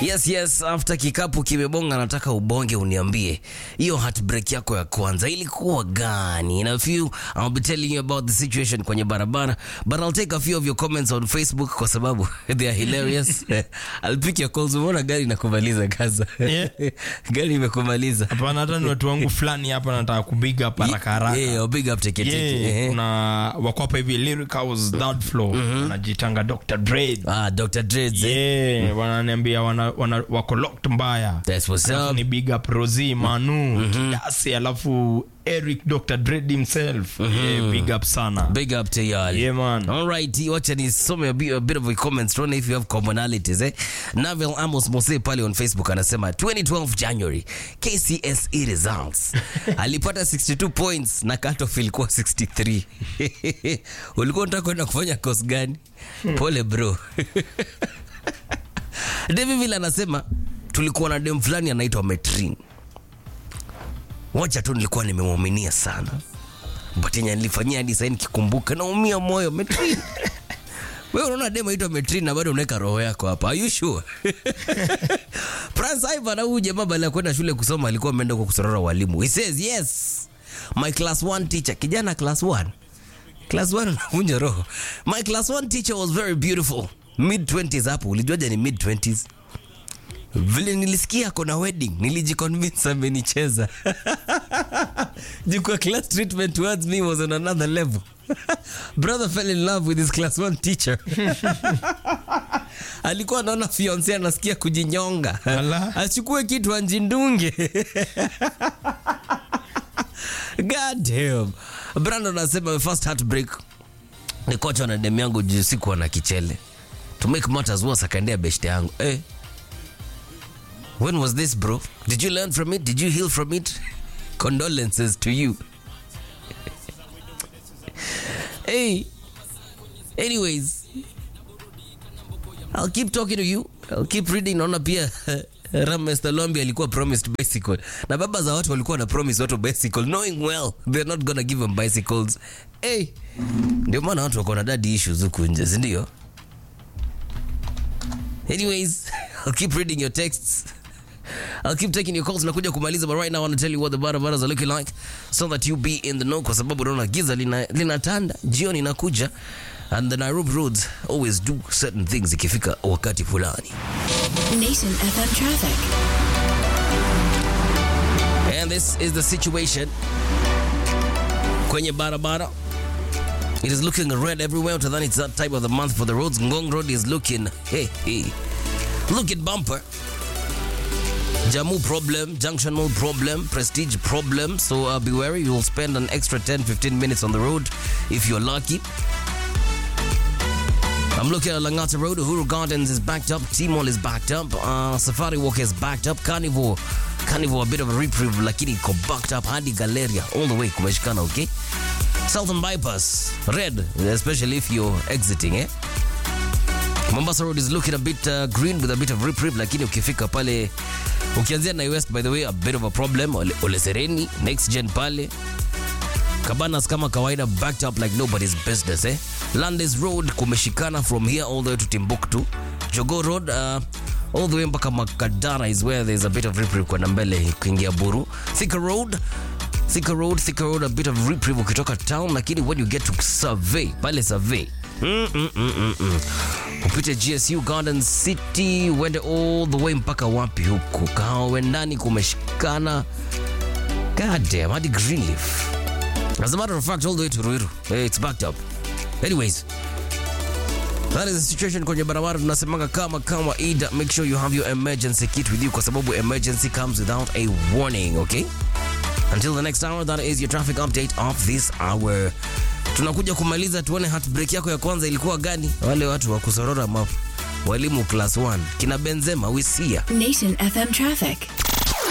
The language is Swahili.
Yes, yes, after kikapu kimebonga, nataka ubonge uniambie hiyo heartbreak yako ya kwanza ilikuwa gani? In a few I'll be telling you about the situation kwenye barabara, but I'll take a few of your comments on Facebook kwa sababu they are hilarious. I'll pick your calls. Umeona gari inakumaliza Gaza. Yeah. gari imekumaliza. hapana hata ni watu wangu fulani hapa nataka kubiga hapa haraka haraka Yeah, big up teke teke. Yeah, Eh. kuna wako hapa hivi lyric house third floor wanajitanga Dr. Dre Ah, Dr. Dreads. eh. yeah wananiambia wana, wana, wako locked mbaya That's what's Alafu up. ni big up Rosie Manu Kiasi alafu Eric Dr. Dre himself yeah, big up sana Big up to y'all. yeah man All right, wacha nisome a bit, a bit of a comments tuone if you have commonalities eh. Navel Amos Mose pale on Facebook anasema 2012 January KCSE results alipata 62 points na cutoff ilikuwa 63. Ulikuwa unataka kwenda kufanya course gani? Pole bro. David Villa anasema tulikuwa na dem fulani anaitwa Metrin. Wacha tu nilikuwa nimemwaminia sana but yenye nilifanyia hadi sasa nikikumbuka naumia moyo Metrin. Wewe unaona demo aitwa Metrin na bado unaweka roho yako hapa. Are you sure? Prince Ivan au jamaa baada ya kwenda shule kusoma alikuwa ameenda kwa kusorora walimu. He says yes. My class 1 teacher, kijana class 1. Class 1 unavunja roho. My class 1 teacher was very beautiful. Mid 20s hapo. Ulijuaje ni mid 20s? Vile nilisikia kona wedding, nilijiconvince amenicheza. Jukwa class treatment towards me was on another level. Brother fell in love with his class 1 teacher. Alikuwa anaona fiance anasikia kujinyonga. Ala. Achukue kitu anjindunge. God damn. Brandon anasema first heartbreak ni kocha na dem yangu juu sikuwa na kichele. To make matters worse akaendea beshte yangu. Eh. When was this bro? Did you learn from it? Did you heal from it? Condolences to you. hey. Anyways, I'll keep talking to you. I'll keep reading. Naona pia Rames Talombi alikuwa promised bicycle. Na baba za watu walikuwa na promise watu bicycle knowing well they're not gonna give them bicycles. Hey. Ndio maana watu wako na daddy issues huku nje, si ndio? Anyways, I'll keep reading your texts. I'll keep taking your calls nakuja kumaliza but right now I want to tell you what the barabaras are looking like so that you be in the know kwa sababu unaona giza lina- linatanda jioni inakuja and the Nairobi roads always do certain things ikifika wakati fulani Nation FM traffic. and this is the situation kwenye barabara it is looking red everywhere utadhani it's that type of the month for the roads ngong road is looking hey, hey, looking bumper Jammu problem, Junction Mall problem, Prestige problem. So uh, be wary, you'll spend an extra 10 15 minutes on the road if you're lucky. I'm looking at Langata Road. Uhuru Gardens is backed up. T-Mall is backed up. Uh, Safari Walk is backed up. Carnival, Carnival a bit of a reprieve, lakini iko backed up. Hadi Galeria all the way kumeshikana, okay? Southern Bypass, red, especially if you're exiting, eh? Mombasa Road is looking a bit uh, green with a bit of reprieve, lakini ukifika pale ukianzia na West, by the way, a bit of a problem. Ole, Ole Sereni, next gen pale Cabanas kama kawaida backed up like nobody's business eh. Landis Road kumeshikana from here all the way to Timbuktu. Jogo Road uh, all the way mpaka Makadara is where there's a bit of reprieve kwenda mbele kuingia Buru. Thika Road Thika Road, Thika Road a bit of reprieve ukitoka town, lakini when you get to Survey, pale Survey mm, mm, mm, mm, mm. upite GSU Garden City uende all the way mpaka wapi huku Kahawendani kumeshikana God damn, hadi Greenleaf. As a matter of fact, all the way to Ruiru. Hey, it's backed up. Anyways, that is the situation kwenye barabara tunasemanga kama kama ida make sure you have your emergency kit with you kwa sababu emergency comes without a warning okay until the next hour that is your traffic update of this hour tunakuja kumaliza tuone heartbreak yako ya kwanza ilikuwa gani wale watu wa kusorora ma walimu class 1 kina benzema wisia Nation FM traffic.